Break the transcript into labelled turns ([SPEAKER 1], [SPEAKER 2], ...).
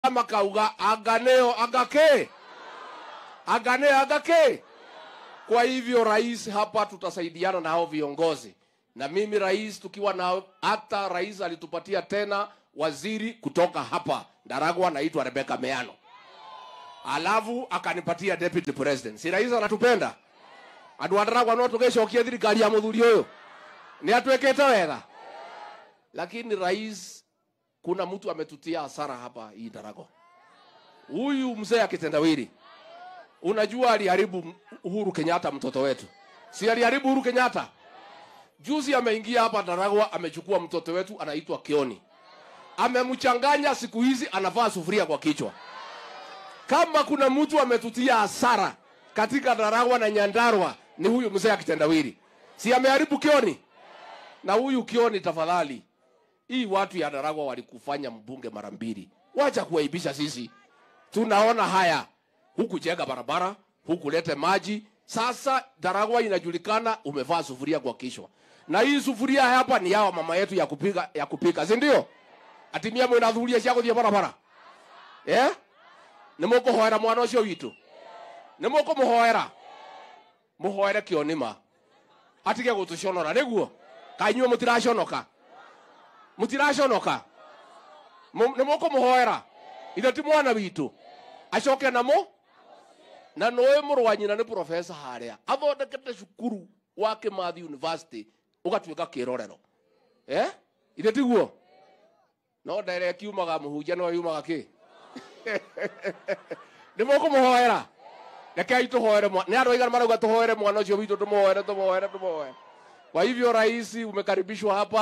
[SPEAKER 1] makauga anganeo angake angane angake. Kwa hivyo rais, hapa tutasaidiana na hao viongozi, na mimi rais, tukiwa na hata rais alitupatia tena waziri kutoka hapa Ndaragwa, anaitwa Rebecca Meano, alafu akanipatia deputy president. Si rais anatupenda? andu a Ndaragwa no tugecokia thirikari ya muthuri uyu ni atwekete wega, lakini rais, kuna mtu ametutia hasara hapa hii Ndaragwa, huyu mzee akitendawili Unajua aliharibu Uhuru Kenyatta mtoto wetu, si aliharibu Uhuru Kenyatta? Juzi ameingia hapa Ndaragwa, amechukua mtoto wetu anaitwa Kioni, amemchanganya. Siku hizi anavaa sufuria kwa kichwa. Kama kuna mtu ametutia hasara katika Ndaragwa na Nyandarua ni huyu mzee akitendawili, si ameharibu Kioni? Na huyu Kioni, tafadhali, hii watu ya Ndaragwa walikufanya mbunge mara mbili, wacha kuwaibisha sisi. Tunaona haya huku jenga barabara, huku lete maji. Sasa Ndaragwa inajulikana umevaa sufuria kwa kichwa, na hii sufuria hapa ni yao mama yetu ya kupika ya kupika, si ndio? atimia mwina thuria cia guthie barabara eh ni mukuhoera mwana ucio witu ni mukumuhoera muhoere kionima atige gutuconora niguo kainyuo mutiraconoka mutiraconoka ni mukumuhoera ithe ti mwana witu acoke namo na noä må rwa nyina nä profesa harä a athondekete cukuru wa kä mathi university å gatuä ka kä rorero eh? ithe tiguo no ndere kiumaga må hunjia no yumaga kä nä må kå må hoera rekei tå hoere nä andå aigana marauga tå hoere mwana å cio witå tå må hoere tå må hoere tå må hoere kwa hivyo rais umekaribishwa hapa